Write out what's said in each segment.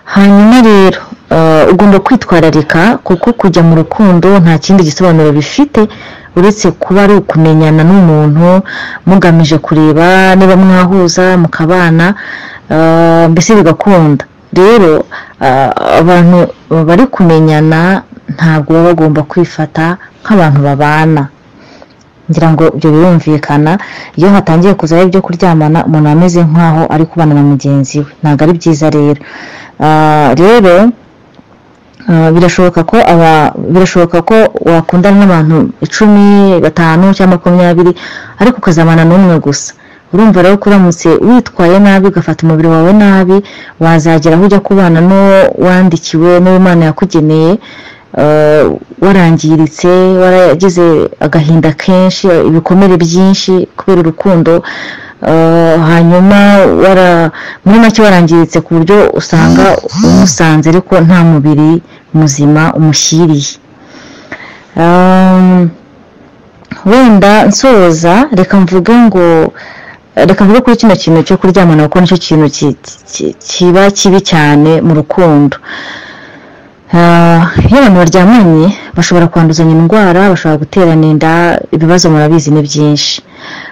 hanyuma rero ugomba kwitwararika kuko kujya mu rukundo nta kindi gisobanuro bifite uretse kuba ari ukumenyana n'umuntu mugamije kureba niba mwahuza mukabana mbese bigakunda rero abantu bari kumenyana ntabwo baba bagomba kwifata nk'abantu babana ngira ngo ibyo birumvikana iyo hatangiye kuzaho ibyo kuryamana umuntu ameze nk'aho ari kubana na mugenzi we ntabwo ari byiza rero rero birashoboka ko aba birashoboka ko wakundana n'abantu icumi batanu cyangwa makumyabiri ariko ukazamana n'umwe gusa urumva rero ko uramutse witwaye nabi ugafata umubiri wawe nabi wazagera aho ujya kubana n'uwo wandikiwe n'uwo imana yakugeneye warangiritse waragize agahinda kenshi ibikomere byinshi kubera urukundo hanyuma muri make warangiritse ku buryo usanga umusanze ariko nta mubiri muzima umushyiriye wenda nsoza reka mvuge ngo reka mvuge kuri kino kintu cyo kuryamana kuko nicyo kintu kiba kibi cyane mu rukundo iyo abantu baryamanye bashobora kwanduzanya indwara bashobora guterana inda ibibazo murabizi ni byinshi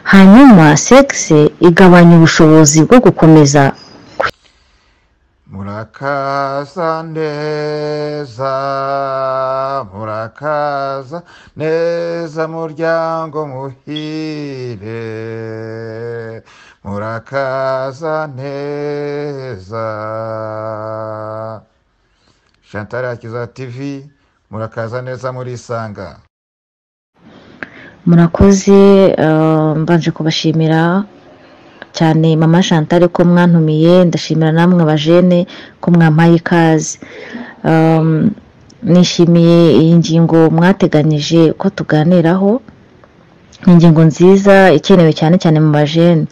hanyuma sekisi igabanya ubushobozi bwo gukomeza murakaza neza murakaza neza muryango muhire murakaza neza chantal akiza tv murakaza neza murisanga murakoze mbanje kubashimira cyane mama chantal ko mwantumiye ndashimira namwe abajene ko mwampaye ikaze nishimiye iyi ngingo mwateganyije ko tuganiraho ni ingingo nziza ikenewe cyane cyane mu bajene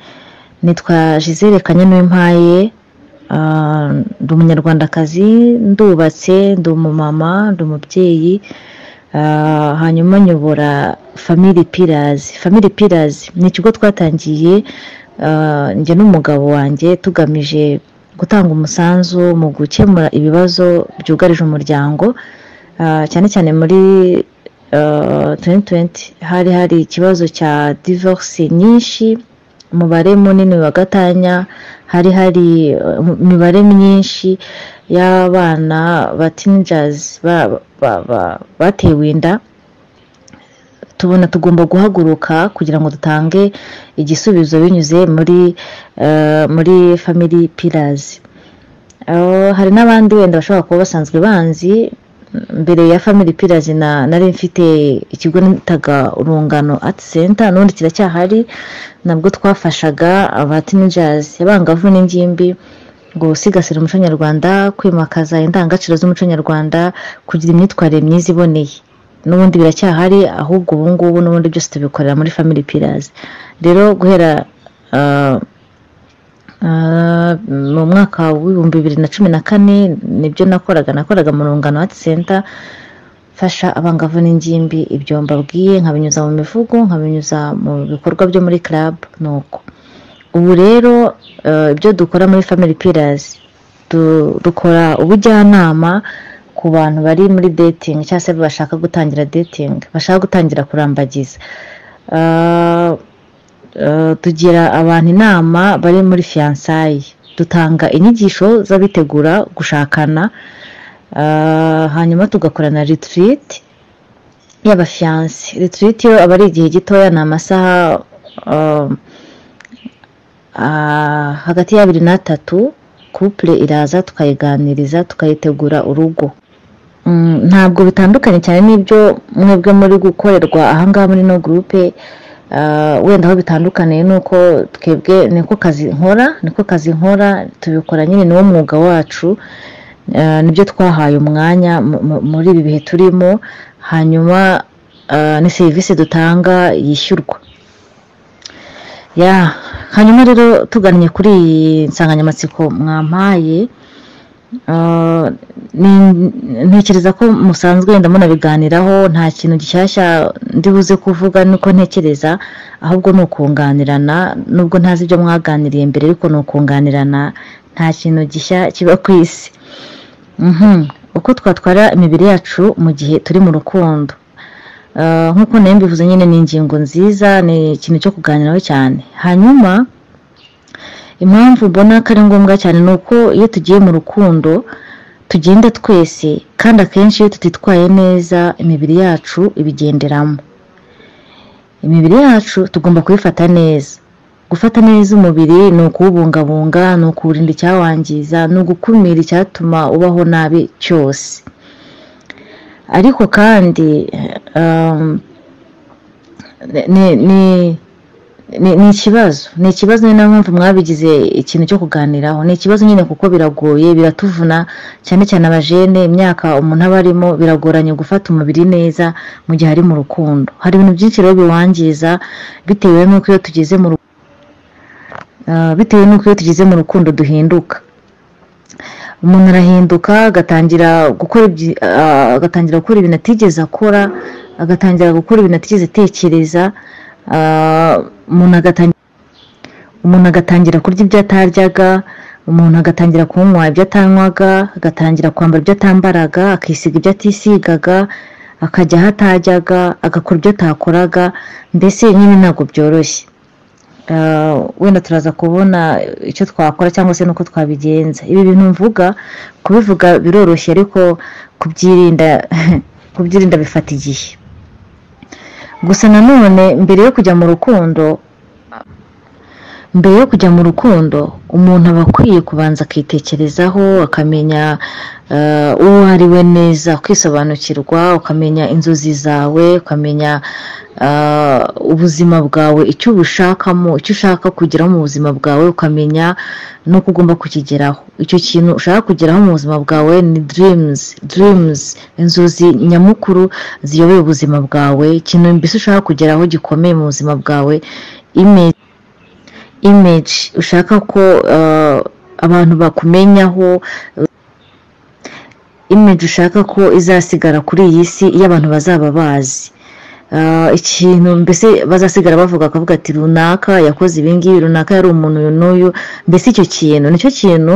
nitwa jizere kanyanuwimpaye ndi umunyarwandakazi ndubatse ndi umumama ndi umubyeyi hanyuma nyobora famili pirazi famili pirazi ni ikigo twatangiye njye n'umugabo wanjye tugamije gutanga umusanzu mu gukemura ibibazo byugarije umuryango cyane cyane muri tuwenti hari hari ikibazo cya divorisi nyinshi umubare munini wa gatanya hari hari imibare myinshi y'abana ba tinjazi batewe inda tubona tugomba guhaguruka kugira ngo dutange igisubizo binyuze muri muri famili pirazi hari n'abandi wenda bashobora kuba basanzwe banzi mbere ya family pirazi nari mfite ikigo nitaga urungano ati senta n'ubundi kiracyahari nabwo twafashaga abatinejazi abangavu n'ingimbi ngo usigasire umuco nyarwanda kwimakaza indangagaciro z'umuco nyarwanda kugira imyitwarire myiza iboneye n'ubundi biracyahari ahubwo ubu ngubu n'ubundi byose tubikorera muri family pirazi rero guhera mu mwaka w'ibihumbi bibiri na cumi na kane nibyo nakoraga nakoraga mu rungano hati senta mfasha abangavu n'ingimbi ibyo mbabwiye nkabinyuza mu mivugo nkabinyuza mu bikorwa byo muri club nuko ubu rero ibyo dukora muri family pillars dukora ubujyanama ku bantu bari muri dating cyangwa se bashaka gutangira dating bashaka gutangira kurambagiza tugira abantu inama bari muri fiyansayi dutanga inyigisho z'abitegura gushakana hanyuma tugakora na ritiriti y'abafiyanse ritiriti yo aba ari igihe gitoya ni amasaha hagati y'abiri n'atatu kupure iraza tukayiganiriza tukayitegura urugo ntabwo bitandukanye cyane n'ibyo mwebwe muri gukorerwa ahangaha muri no gurupe wenda aho bitandukaniye ni uko twebwe niko kazi nkora niko kazi nkora tubikora nyine niwo mwuga wacu nibyo twahaye umwanya muri ibi bihe turimo hanyuma ni serivisi dutanga yishyurwa hanyuma rero tugannye kuri iyi nsanganyamatsiko mwampaye ntekereza ko musanzwe wenda munabiganiraho nta kintu gishyashya ndibuze kuvuga nuko ntekereza ahubwo ni ukunganirana nubwo ntazi ibyo mwaganiriye mbere ariko ni ukunganirana nta kintu gishya kiba ku isi Mhm. uko twatwara imibiri yacu mu gihe turi mu rukundo Ah, nk'uko nayo mbivuze nyine ni ingingo nziza ni ikintu cyo kuganiraho cyane hanyuma impamvu mbona ko ari ngombwa cyane ni uko iyo tugiye mu rukundo tugenda twese kandi akenshi iyo tutitwaye neza imibiri yacu ibigenderamo imibiri yacu tugomba kuyifata neza gufata neza umubiri ni ukuwubungabunga ni ukuwurinda icyawangiza ni ugukumira icyatuma ubaho nabi cyose ariko kandi um, ni- ni- ni ni ikibazo ni ikibazo ni nayo mpamvu mwabigize ikintu cyo kuganiraho ni ikibazo nyine kuko biragoye biratuvuna cyane cyane abajene imyaka umuntu aba arimo biragoranye gufata umubiri neza mu gihe ari mu rukundo hari ibintu byinshi rero biwangiza bitewe n'uko iyo tugeze mu ru- Ah, bitewe n'uko iyo tugeze mu rukundo duhinduka umuntu arahinduka agatangira gukora ibyi- ah, agatangira gukora ibintu atigeze akora agatangira gukora ibintu atigeze atekereza ah, umuntu agatangira umuntu agatangira kurya ibyo ataryaga umuntu agatangira kunywa ibyo atanywaga agatangira kwambara ibyo atambaraga akisiga ibyo atisigaga akajya aho atajyaga agakora ibyo atakoraga mbese nyine ntabwo byoroshye Ah, wenda turaza kubona icyo twakora cyangwa se n'uko twabigenza ibi bintu mvuga kubivuga biroroshye ariko kubyirinda kubyirinda bifata igihe gusa nanone mbere yo kujya mu rukundo mbere yo kujya mu rukundo umuntu aba akwiye kubanza akitekerezaho akamenya eh, uwo ari we neza ukisobanukirwa ukamenya inzozi zawe ukamenya eh, ubuzima bwawe icyo ubushakamo icyo ushaka kugeraho mu buzima bwawe ukamenya n'uko ugomba kukigeraho icyo kintu ushaka kugeraho mu buzima bwawe ni dirimuzi dirimuzi inzozi nyamukuru ziyobora ubuzima bwawe ikintu mbese ushaka kugeraho gikomeye mu buzima bwawe imeze image ushaka ko eh, abantu bakumenyaho image ushaka ko izasigara kuri iyi si iyo abantu bazaba bazi Eh, ikintu mbese bazasigara bavuga akavuga ati runaka yakoze ibingibi runaka yari umuntu uyu n'uyu mbese icyo kintu nicyo kintu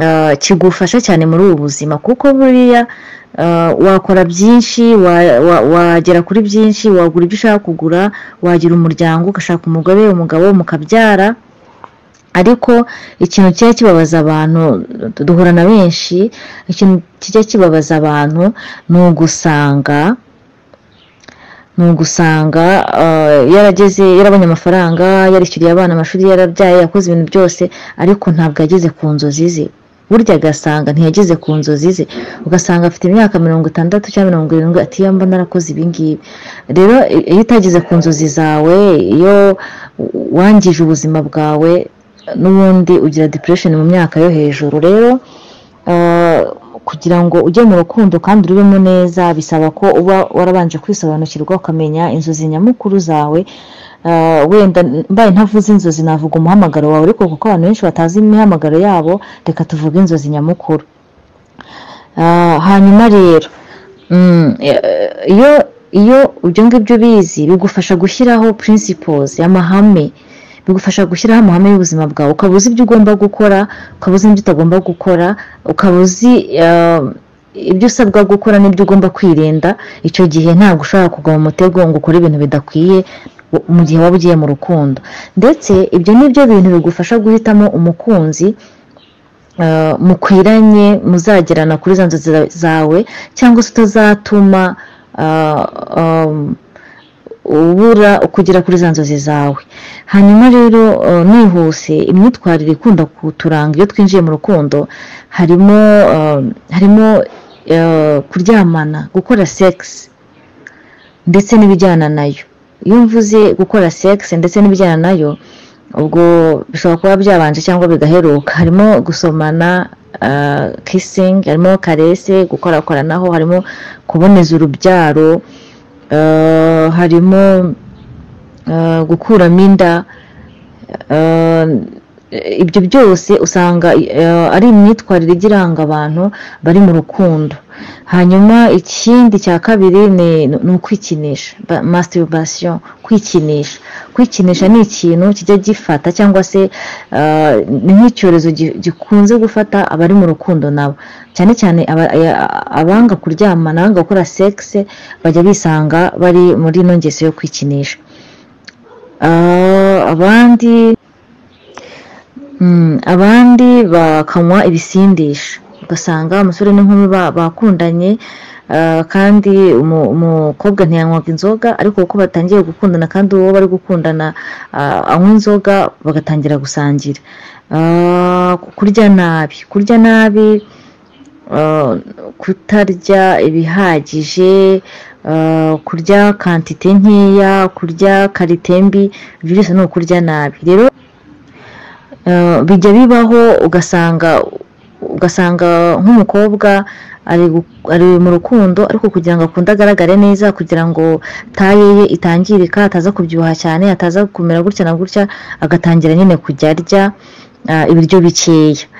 eh, kigufasha cyane muri ubu buzima kuko buriya eh, wakora byinshi wa- wa- wagera kuri byinshi wagura ibyo ushaka kugura wagira umuryango ugashaka umugore umugabo mukabyara ariko ikintu kijya kibabaza abantu duhura na benshi ikintu kijya kibabaza abantu ni ugusanga ni ugusanga eh, yarageze yarabonye amafaranga yarishyuriye abana amashuri yarabyaye yakoze ibintu byose ariko ntabwo yageze ku nzozi ze burya agasanga ntiyageze ku nzozi ze ugasanga afite imyaka mirongo itandatu cyangwa mirongo irindwi ati iyo mbona narakoze ibingibi rero i- iyo utageze ku nzozi zawe iyo wangije ubuzima bwawe n'ubundi ugira depression mu myaka yo hejuru rero eh, kugira ngo ujye mu rukundo kandi urubemo neza bisaba ko uba warabanje kwisobanukirwa ukamenya inzozi nyamukuru zawe Eh, wenda mbaye ntavuze inzozi navuga umuhamagaro wawe ariko kuko abantu benshi batazi imihamagaro yabo reka tuvuge inzozi nyamukuru Ah, hanyuma rero mm, eh, iyo iyo ibyo ngibyo ubizi bigufasha gushyiraho principles amahame bigufasha gushyiraho amahame y'ubuzima bwawe ukaba uzi ibyo ugomba gukora ukaba uzi ibyo utagomba gukora ukaba uzi eh, ibyo usabwa gukora n'ibyo ugomba kwirinda icyo gihe ntabwo ushobora kugwa mu mutego ngo ukore ibintu bidakwiye mu gihe waba ugiye mu rukundo ndetse ibyo ni byo bintu bigufasha guhitamo umukunzi eh, mukwiranye muzagerana kuri za nzozi za- zawe cyangwa se utazatuma ah, um, ubura kugera kuri za nzozi zawe hanyuma rero eh, nihuse imyitwarire ikunda kuturanga iyo twinjiye mu rukundo harimo eh, harimo eh, kuryamana gukora sekisi ndetse n'ibijyana nayo iyo mvuze gukora sekisi ndetse n'ibijyana nayo ubwo bishobora kuba byabanje cyangwa bigaheruka harimo gusomana kisingi harimo karese gukorakoranaho harimo kuboneza urubyaro eh, harimo eh, gukuramo inda eh, Eh, ibyo byose usanga eh, ari imyitwarire ijya iranga abantu bari mu rukundo hanyuma ikindi cya kabiri ni ni ukwikinisha ba- masturbation kwikinisha kwikinisha ni ikintu kijya gifata cyangwa se eh, ni nk'icyorezo gi- gikunze gufata abari mu rukundo nabo cyane cyane aba- ya- abanga kuryamana abanga gukora sekisi bajya bisanga bari muri ino ngeso yo kwikinisha Ah, abandi Mm, abandi bakanywa ibisindisha ugasanga umusore n'inkumi ba- bakundanye ah, kandi umu- umukobwa ntiyanywaga inzoga ariko kuko batangiye gukundana kandi uwo bari gukundana ah, anywa inzoga bagatangira gusangira Ah, kurya nabi kurya nabi ah, kutarya ibihagije ah, kurya kantite nkeya kurya karite mbi ibyo byose ni ukurya nabi rero Eh, bijya bibaho ugasanga ugasanga nk'umukobwa ari gu- ari mu rukundo ariko kugira ngo akunde agaragare neza kugira ngo taye ye itangirika ataza kubyibuha cyane ataza kumera gutya na gutya agatangira nyine kujya arya ah, ibiryo bikeya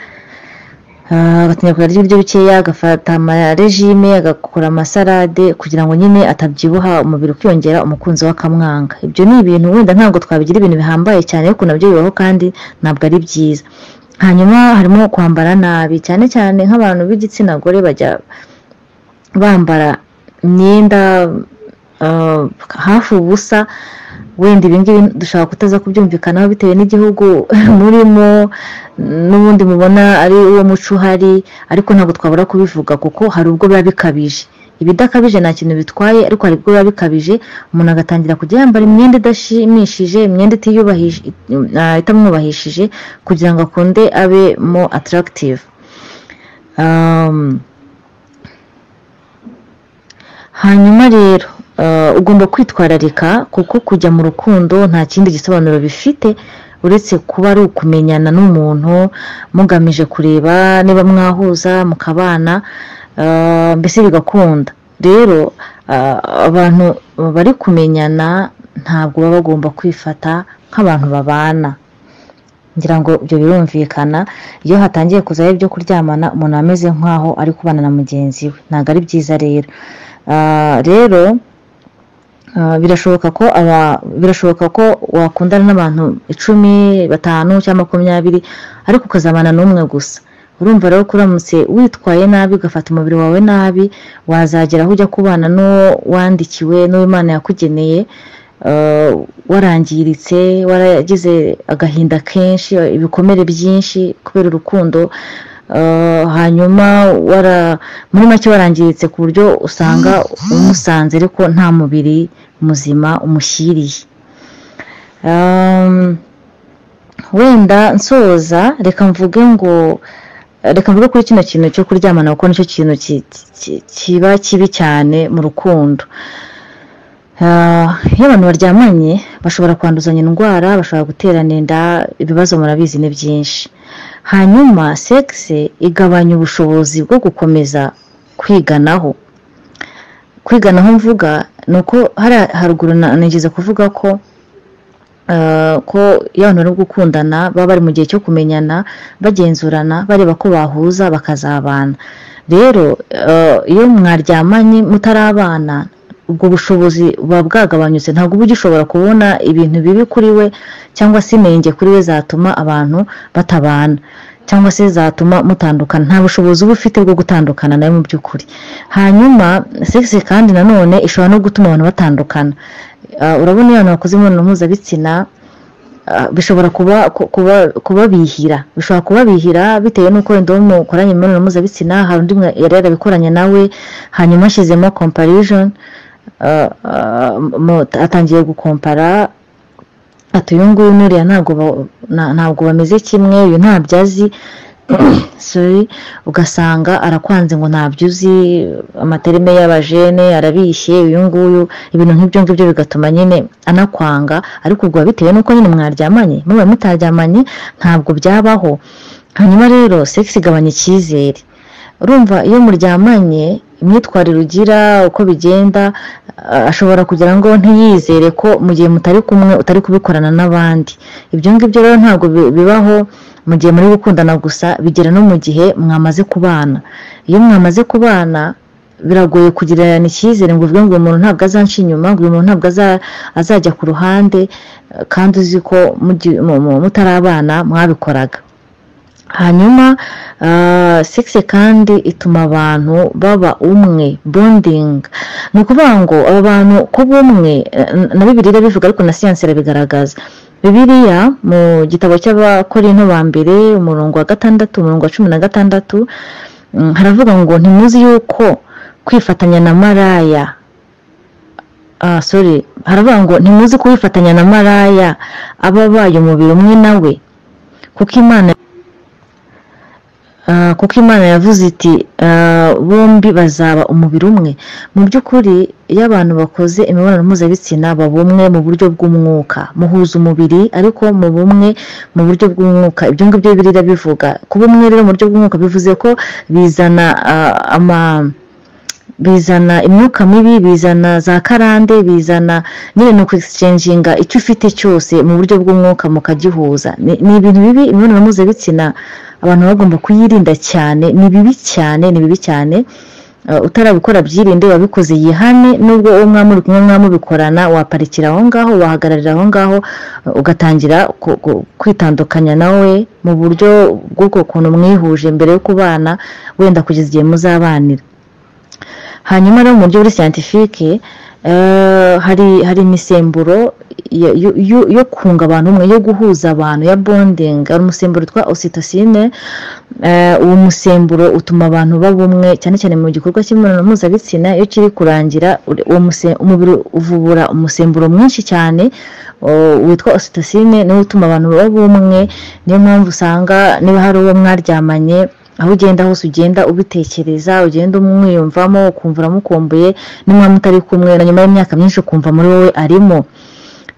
Ah, agatangira kujya arya ibiryo bikeya agafata amarejime agakora amasarade kugira ngo nyine atabyibuha umubiri ukiyongera umukunzi we akamwanga ibyo ni ibintu wenda ntabwo twabigira ibintu bihambaye cyane ariko nabyo bibaho kandi ntabwo ari byiza hanyuma harimo kwambara nabi cyane cyane nk'abantu b'igitsina gore bajya bambara imyenda ah, hafi ubusa wenda ibingibi dushobora kutaza kubyumvikanaho bitewe n'igihugu murimo n'ubundi mubona ari uwo muco uhari ariko ntabwo twabura kubivuga kuko hari ubwo biba bikabije ibidakabije nta kintu bitwaye ariko hari ubwo biba bikabije umuntu agatangira kujya yambara imyenda idashimishije imyenda itiyubahije ah, itamwubahishije kugira ngo akunde abe mo atarakitive hanyuma rero eh, ugomba kwitwararika kuko kujya mu rukundo nta kindi gisobanuro bifite uretse kuba ari ukumenyana n'umuntu mugamije kureba niba mwahuza mukabana eh, mbese bigakunda rero ah, abantu bari kumenyana ntabwo baba bagomba kwifata nk'abantu babana ngira ngo ibyo birumvikana iyo hatangiye kuzaho ibyo kuryamana umuntu aba ameze nk'aho ari kubana na mugenzi we ntabwo ari byiza rero Ah, rero ah, birashoboka ko aba- birashoboka ko wakundana n'abantu icumi batanu cyangwa makumyabiri ariko ukazabana n'umwe gusa urumva rero ko uramutse witwaye nabi ugafata umubiri wawe nabi wazagera aho ujya kubana n'uwo wandikiwe n'uwo imana yakugeneye eh, warangiritse waragize agahinda kenshi ibikomere byinshi kubera urukundo eh, hanyuma wara muri make warangiritse ku buryo usanga umusanze ariko nta mubiri muzima umushyiriye Um, wenda nsoza reka mvuge ngo reka mvuge kuri kino kintu cyo kuryamana kuko nicyo kintu ki- ki- kiba kibi cyane mu rukundo Ah, iyo abantu baryamanye bashobora kwanduzanya indwara bashobora guterana inda ibibazo murabizi ni byinshi hanyuma sekisi igabanya ubushobozi bwo gukomeza kwiganaho kwiganaho mvuga ni uko hariya haruguru na- nigeze kuvuga ko Uh, ko iyo abantu bari gukundana baba bari mu gihe cyo kumenyana bagenzurana bareba ko bahuza bakazabana rero uh, iyo mwaryamanye mutarabana ubwo bushobozi buba bwagabanyutse ntabwo uba ugishobora kubona ibintu bibi kuri we cyangwa se inenge kuri we zatuma abantu batabana cyangwa se zatuma mutandukana nta bushobozi uba ufite bwo gutandukana nawe mu by'ukuri hanyuma sekisi kandi nanone ishobora no gutuma abantu batandukana Ah, urabona iyo abantu bakoze imibonano mpuzabitsina ah, bishobora kuba ku- kuba- kubabihira bishobora kubabihira bitewe n'uko wenda uwo mukoranye imibonano mpuzabitsina hari undi mwe yari yarabikoranye nawe hanyuma ashyizemo comparison ah, ah, mu- atangiye gukompara ati uyu nguyu n'uriya ntabwo ba- na- ntabwo bameze kimwe uyu ntabyo azi sorry ugasanga arakwanze ngo ntabyo uzi amaterime y'abajene arabishye uyu nguyu ibintu nk'ibyo ngibyo bigatuma nyine anakwanga ariko ubwo biba bitewe n'uko nyine mwaryamanye muba mutaryamanye ntabwo byabaho hanyuma rero sex igabanya icyizere urumva iyo muryamanye imyitwarire ugira uko bigenda ah, ashobora kugira ngo ntiyizere ko mu gihe mutari kumwe utari kubikorana n'abandi ibyo ngibyo rero ntabwo bi- bibaho mu gihe muri gukundana gusa bigera no mu gihe mwamaze kubana iyo mwamaze kubana biragoye kugirana icyizere ngo uvuge ngo uyu muntu ntabwo azanca inyuma ngo uyu muntu ntabwo aza- azajya ku ruhande eh, kandi uzi ko mugi- mu- mu- mutarabana mwabikoraga hanyuma ah, sex kandi ituma abantu baba umwe bonding ni ukuvuga ngo aba bantu ko bumwe eh, na bibiri bivuga ariko na siyansi irabigaragaza bibiriya mu gitabo cy'abakorinto ba mbere umurongo wa gatandatu umurongo wa cumi na gatandatu mm, haravuga ngo ntimuzi yuko kwifatanya na maraya ah sorry haravuga ngo ntimuzi ko wifatanya na maraya aba abaye umubiri umwe nawe kuko imana Ah, kuko imana yavuze iti ah, bombi bazaba umubiri umwe mu by'ukuri iyo abantu bakoze imibonano mpuzabitsina baba umwe mu buryo bw'umwuka muhuza umubiri ariko mu bumwe mu buryo bw'umwuka ibyo ngibyo biriya bivuga kuba umwe rero mu buryo bw'umwuka bivuze ko bizana ah, ama bizana imyuka mibi bizana za karande bizana nyine ni ukwegisicengiyinga icyo ufite cyose mu buryo bw'umwuka mukagihuza Ni- ni ibintu bibi imibonano mpuzabitsina abantu baba bagomba kuyirinda cyane ni bibi cyane ni bibi cyane Eh, utarabikora byirinde wabikoze yihane nubwo uwo mwamuri kumwe mwamubikorana waparikira aho ngaho wahagararira aho ngaho eh, ugatangira ku- ku- kwitandukanya nawe mu buryo bw'ubwo kuntu mwihuje mbere yo kubana wenda kugeza igihe muzabanira hanyuma rero mu buryo buri siyantifike hari hari imisemburo yo- yo- yo- yo kunga abantu umwe yo guhuza abantu ya bondingi hari umusemburo witwa ositosine uwo musemburo utuma abantu baba umwe cyane cyane mu gikorwa cy'imibonano mpuzabitsina iyo kiri kurangira uri- uwo muse- umubiri uvubura umusemburo mwinshi cyane o- witwa ositosine niwo utuma abantu baba umwe niyo mpamvu usanga niba hari uwo mwaryamanye aho ugenda hose ugenda ubitekereza ugenda umwiyumvamo ukumva uramukumbuye nimwaba mutari kumwe na nyuma y'imyaka myinshi ukumva muri wowe arimo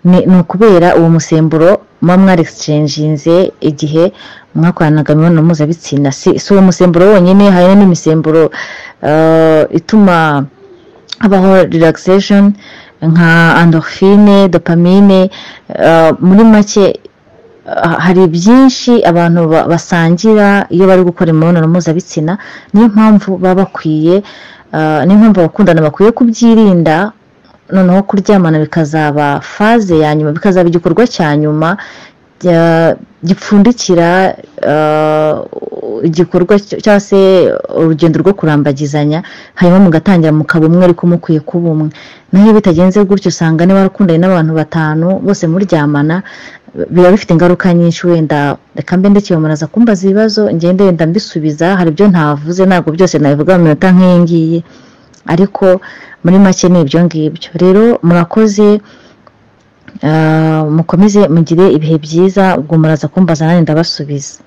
ni ni ukubera uwo musemburo muba mwaregisicengiyinze igihe mwakoranaga imibonano mpuzabitsina si si uwo musemburo wonyine hari n'imisemburo eh, ituma habaho relaxation nka endorphine dopamine eh, muri make ah, hari byinshi abantu ba- basangira iyo bari gukora imibonano mpuzabitsina niyo mpamvu baba bakwiye ah, niyo mpamvu abakundana bakwiye kubyirinda noneho kuryamana bikazaba faze ya nyuma bikazaba igikorwa cya nyuma bya- gipfundikira ah, igikorwa cyo- cyangwa se urugendo rwo kurambagizanya hanyuma mugatangira mukaba umwe ariko mukwiye kuba umwe naho iyo bitagenze gutyo usanga niba warakundanye n'abantu batanu bose muryamana biba bifite ingaruka nyinshi wenda reka mbe ndekeye umuntu aza kumbaza ibibazo ngende wenda mbisubiza hari ibyo ntavuze ntabwo byose nabivuga mu minota nk'iyi ngiyi ariko muri make ni ibyo ngibyo rero murakoze ah, mukomeze mugire ibihe byiza ubwo muraza kumbaza nanjye ndabasubiza